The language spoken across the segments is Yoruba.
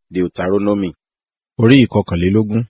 Deuteronomy orí ìkọkànlélógún.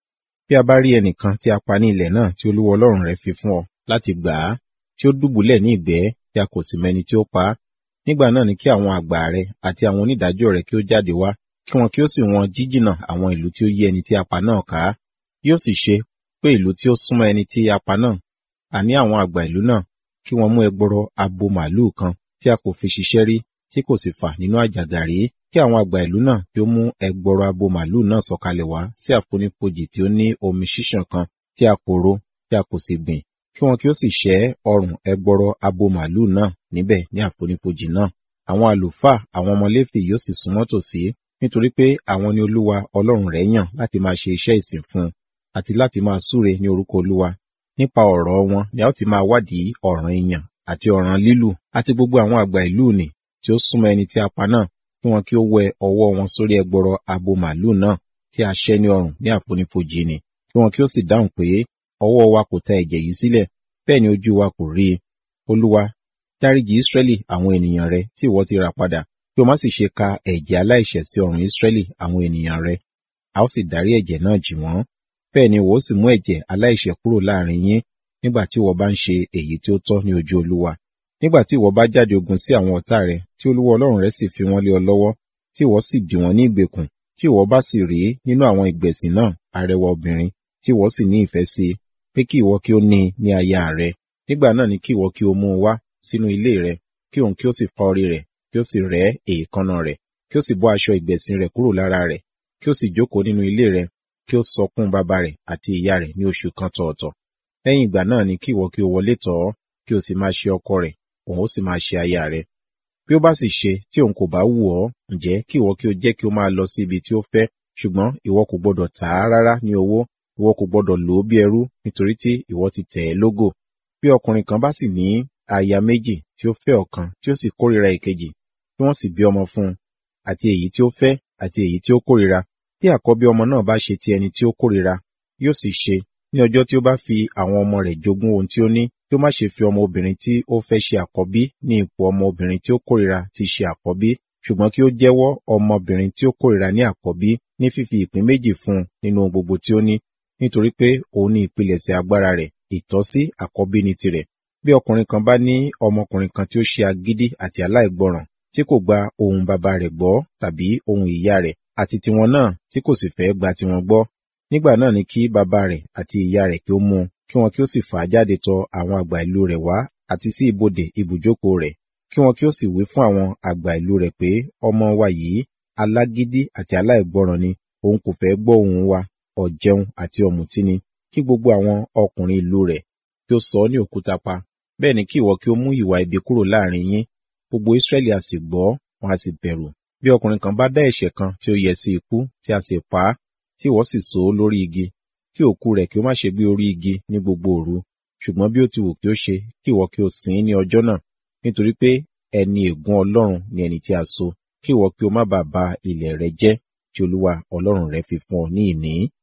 Bí a bá rí ẹnìkan tí a pa ní ilẹ̀ náà tí Olúwa Ọlọ́run rẹ fi fún ọ láti gbà á, tí ó dùbúlẹ̀ ní ìgbẹ́ tí a kò sì mẹ́ni tí ó pa á, nígbà náà ni kí àwọn àgbà rẹ àti àwọn onídàájọ́ rẹ kí ó jáde wá, kí wọn kí ó sì wọn jíjìnà àwọn ìlú tí ó yí ẹni tí a pa náà ká. Yóò sì ṣe pé ìlú tí ó súnmọ́ ẹni tí a pa náà, àní àwọn àgbà ìlú náà, kí wọn mú ẹgbọrọ abo màlúù kan tí a kò fi ṣiṣẹ́ rí, tí kò sì fà nínú àjàgà rí, kí àwọn àgbà ìlú náà kí ó mú ẹgbọrọ abo màlúù náà sọ̀kalẹ̀ wá sí àfonífojì tí ó ní omi ṣíṣàn kan tí a kò ro, tí a kò sì gbìn, kí wọn kí ó sì ṣẹ́ ọrùn ẹgbọrọ abo màlúù náà níbẹ̀ ní àfonífojì náà. Àwọn àlùfáà àwọn ọmọ Léfì yóò sì súnmọ́ tòsí, nítorí pé àwọn ni Olúwa Ọlọ́run rẹ̀ yàn láti máa ṣe iṣẹ́ ìsìn fún un, àti láti máa súre ní orúkọ Olúwa. Nípa ọ̀rọ̀ wọn ni a ó ti máa wádìí ọ̀ràn ìyàn àti ọ̀ràn lílù, àti gbogbo àwọn àgbà ìlú nì tí ó súnmọ́ ẹni tí a pa náà, kí wọn kí ó wẹ ọwọ́ wọn sórí ẹgbọrọ abo màlúù náà tí a ṣẹ́ ní ọrùn ní àfonífojì nì, kí wọn kí ó sì dáhùn pé, ọwọ́ wa kò ta ẹ̀jẹ̀ yìí sílẹ̀, bẹ́ẹ̀ ni ojú wa kò rí i. Olúwa, dáríjì Ísírẹ́lì àwọn ènìyàn rẹ tí ìwọ ti rà padà, kí o má sì ṣe ka ẹ̀jẹ̀ aláìṣẹ̀ sí ọrùn Ísírẹ́lì àwọn ènìyàn rẹ. A ó sì dárí ẹ̀jẹ̀ náà jì wọ́n. Bẹ́ẹ̀ ni ìwọ ó sì mú ẹ̀jẹ̀ aláìṣẹ̀ kúrò láàrin yín, nígbà tí ìwọ bá ń ṣe èyí tí ó tọ́ ní ojú Olúwa. Nígbà tí ìwọ bá jáde ogun sí àwọn ọ̀tá rẹ, tí Olúwa Ọlọ́run rẹ sì fi wọ́n lé ọ lọ́wọ́, tí ìwọ sì dì wọ́n ní ìgbèkùn, tí ìwọ bá sì rí nínú àwọn ìgbẹ̀sìn náà arẹwà obìnrin, tí ìwọ sì ní ìfẹ́ sí i, pé kí ìwọ kí ó ní i ní aya rẹ. Nígbà náà ni kí ìwọ kí ó mú un wá sínú ilé rẹ, kí òun kí ó sì fá orí rẹ̀, kí ó sì rẹ́ èékánná rẹ̀, kí ó sì bọ́ aṣọ ìgbẹ̀sìn rẹ̀ kúrò lára rẹ̀, kí ó sì jókòó nínú ilé rẹ̀, kí ó sọkún bàbá rẹ̀ àti ìyá rẹ̀ ní oṣù kan tọ̀ọ̀tọ̀. Lẹ́yìn ìgbà náà ni kí ìwọ kí ó wọlé tọ̀ ọ́, kí o sì máa ṣe ọkọ rẹ̀, òun ó sì máa ṣe aya rẹ̀. Bí ó bá sì ṣe tí òun kò bá wù ọ́, ǹjẹ́ kí ìwọ kí ó jẹ́ kí ó máa lọ sí ibi tí ó fẹ́, ṣùgbọ́n ìwọ kò gbọdọ̀ tà á rárá ní owó, ìwọ kò gbọdọ̀ lò ó bí ẹrú, nítorí tí ìwọ ti tẹ̀ ẹ́ lógò. Bí ọkùnrin kan bá sì ní aya méjì tí ó fẹ́ ọ̀kan tí ó sì kórìíra ìkejì, tí wọ́n sì bí ọmọ fún un, àti èyí tí ó fẹ́ àti èyí tí ó kórìíra, bí àkọ́bí ọmọ náà bá ṣe ti ẹni tí ó kórìíra, yóò sì ṣe ní ọjọ́ tí ó bá fi àwọn ọmọ rẹ̀ jogún ohun tí ó ní, kí ó má ṣe fi ọmọ obìnrin tí ó fẹ́ ṣe àkọ́bí ní ipò ọmọ obìnrin tí ó kórìíra ti ṣe àkọ́bí, ṣùgbọ́n kí ó jẹ́wọ́ ọmọbìnrin tí ó kórìíra ní àkọ́bí ní fífi ìpín méjì fún un nínú ohun gbogbo tí ó ní, nítorí pé òun ní ìpilẹ̀ṣẹ̀ agbára rẹ̀, ìtọ́sí àkọ́bí ní tirẹ̀. Bí ọkùnrin kan bá ní ọmọkùnrin kan tí ó ṣe agídí àti aláìgbọràn, tí kò gba ohùn bàbá rẹ̀ gbọ́ tàbí ohùn ìyá rẹ̀, àti tiwọn náà tí kò sì fẹ́ gba tiwọn gbọ́, nígbà náà ni kí bàbá rẹ̀ àti ìyá rẹ̀ kí ó mú un, kí wọn kí ó sì fà á jáde tọ àwọn àgbà ìlú rẹ̀ wá àti sí ibodè ibùjókòó rẹ̀, kí wọn kí ó sì wí fún àwọn àgbà ìlú rẹ̀ pé ọmọ wa yìí alágídí àti aláìgbọràn ni, òun kò fẹ́ gbọ́ ohùn wa, ọ̀jẹun àti ọ̀mùtí ni, kí gbogbo àwọn ọkùnrin ìlú rẹ̀ kí ó sọ ọ́ ní òkúta pa. Bẹ́ẹ̀ ni kí ìwọ kí ó mú ìwà ibi kúrò láàrin yín, gbogbo Ísírẹ́lì a sì gbọ́, wọn a sì bẹ̀rù. Bí ọkùnrin kan bá dá ẹ̀ṣẹ̀ kan tí ó yẹ sí ikú, tí a sì pa á, tí ìwọ sì so ó lórí igi, kí òkú rẹ̀ kí ó má ṣe gbé orí igi ní gbogbo òru, ṣùgbọ́n bí ó ti wù kí ó ṣe, kí ìwọ kí ó sìn ín ní ọjọ́ náà, nítorí pé ẹni ègún Ọlọ́run ni ẹni tí a so, kí ìwọ kí ó má bàa ba ilẹ̀ rẹ jẹ́ tí Olúwa Ọlọ́run rẹ fi fún ọ ní ìní.